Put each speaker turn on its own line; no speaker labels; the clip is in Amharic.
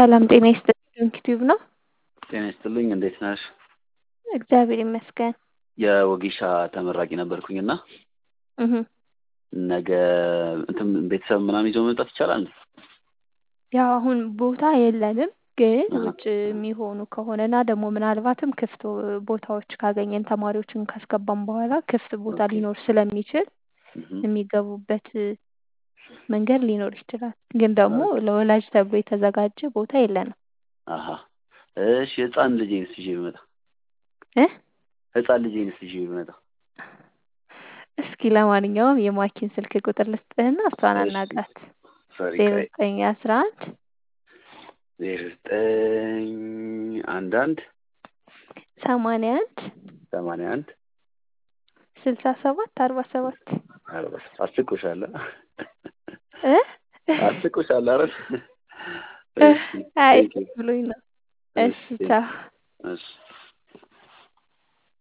ሰላም ጤና ይስጥልኝ ዩቲዩብ ነው።
ጤና ይስጥልኝ እንዴት ነሽ?
እግዚአብሔር ይመስገን።
የወጌሻ ተመራቂ ነበርኩኝ እና
እህ
ነገ እንትን ቤተሰብ ምናምን ይዞ መምጣት ይቻላል?
ያው አሁን ቦታ የለንም፣ ግን
አሃ።
ውጭ የሚሆኑ ከሆነና ደግሞ ምናልባትም ክፍት ቦታዎች ካገኘን ተማሪዎችን ካስገባን በኋላ ክፍት ቦታ
ኦኬ።
ሊኖር ስለሚችል
እህ
የሚገቡበት መንገድ ሊኖር ይችላል። ግን ደግሞ ለወላጅ ተብሎ የተዘጋጀ ቦታ የለንም።
አሃ እሺ ህፃን ልጄንስ ይዤ ብመጣ
እ
ህፃን ልጄንስ ይዤ ብመጣ
እስኪ ለማንኛውም የማኪን ስልክ ቁጥር ልስጥህና እሷን
እሺ።
አናግራት።
ሶሪ
ዜሮ
ቆይ
ዘጠኝ አስራ አንድ
ዜሮ ዘጠኝ አንድ አንድ
ሰማንያ አንድ
ሰማንያ አንድ
ስልሳ ሰባት አርባ ሰባት
አርባ አስቆሻል
እ
አስቆሻል አይደል?
እ
እሺ
አይ
ቴንክ ዩ
ብሎኝ ነው።
እሺ
እሺ ቻው።
እሺ